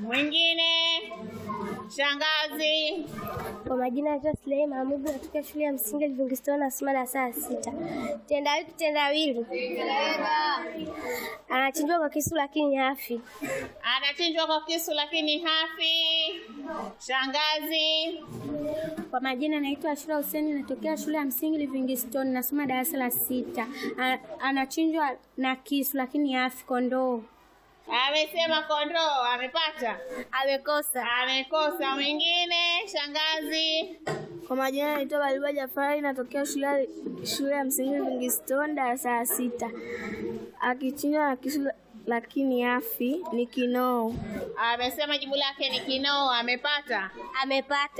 Mwingine. Shangazi. Kwa majina naitwa Sulei Mahmudu, natokea shule ya msingi Livingstone, nasoma darasa la sita. Tendawili kitendawili, anachinjwa kwa kisu lakini hafi. Anachinjwa kwa kisu lakini hafi. Shangazi. Kwa majina naitwa Ashura Huseni, natokea shule ya msingi Livingstone, nasoma darasa la sita. A- Anachinjwa na kisu lakini hafi. Kondoo. Amesema kondoo. Amepata? Amekosa. Amekosa. Mwingine. Shangazi. Kwa majina naitwa Baliba Jafari, natokea shule shule ya msingi Livingstone, darasa la sita. Akichinjwa na kisu lakini hafi ni kinoo. Amesema jibu lake ni kinoo. Amepata? Amepata.